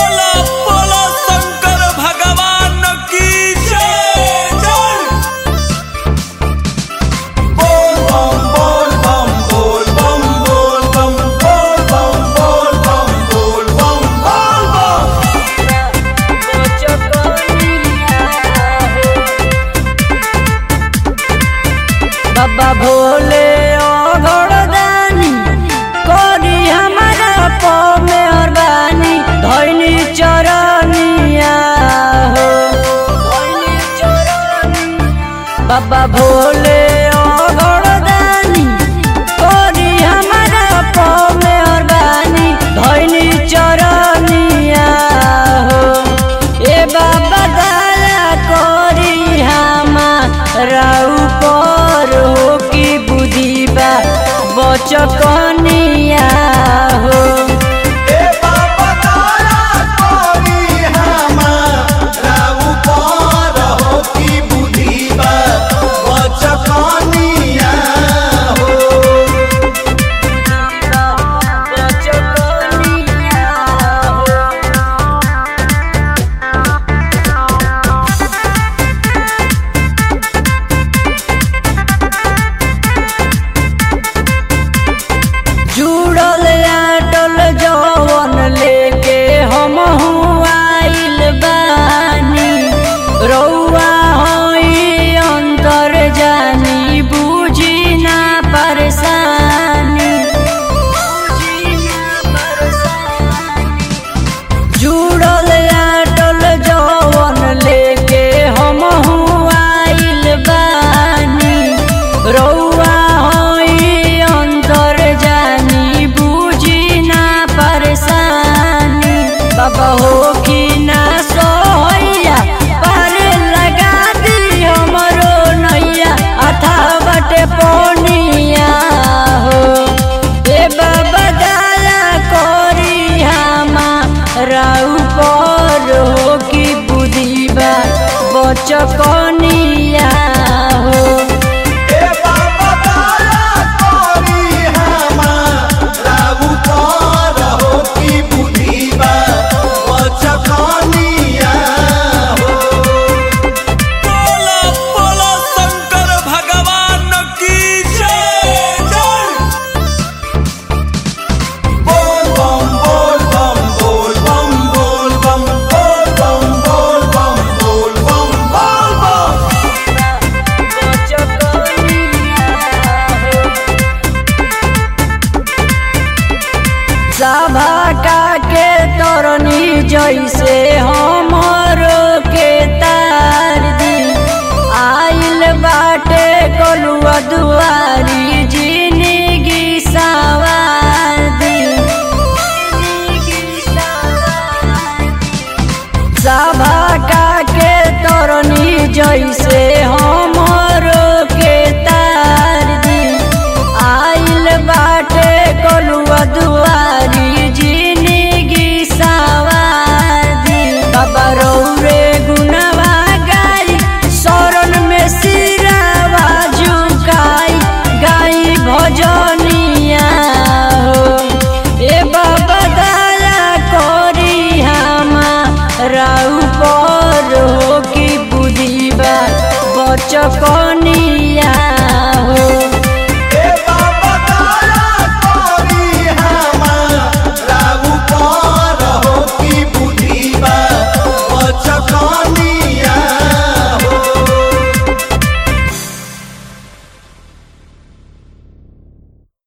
बोला बोला शंकर भगवान की जय जय बोल बम बोल बम बोल बम बोल बम बोल बम बोल बम बोल बम बोल बम बाबा भोले ओघड़ दानी करी हमारा पमे और बानी धैनी चरनिया हो बाबा भोले ओघड़ दानी करी हमारा पमे और बानी धैनी चरनिया हो ए बाबा दया करी हमारा ऊपर हो की बुद्धि बा बचकनिया हो ए बाबा तारा कोरी हमारा ऊपर हो की बुद्धि बा बचकनिया हो बचकनिया हो जुड़ल आटल जवन लेके हम आइल बानी रौआ होई अंतर जानी बुझी ना परेशानी जुड़ल आटल जवन लेके हम आइल बानी रौआ होई अंतर जानी बुझी ना परेशानी बाबा हो कि ना सोहैया पार लगा दी हमरो नैया अथा बटे पौनिया हो ए बाबा दया करी हमारा ऊपर हो कि बुद्धि बा बचकनिया हो ए बाबा तारा कोरी हमारा ऊपर हो की बुद्धि बा बचकनिया हो बोला बोला शंकर भगवान की जय जय बोल बम बोल बम बोल बम बोल बम बोल बम बोल बम बोल बम बोल बम सभा का के तरनी जैसे हमरो के तार दी आइल बाटे कलुआ दुआरी जिंदगी सवार दी सभा का के तरनी जैसे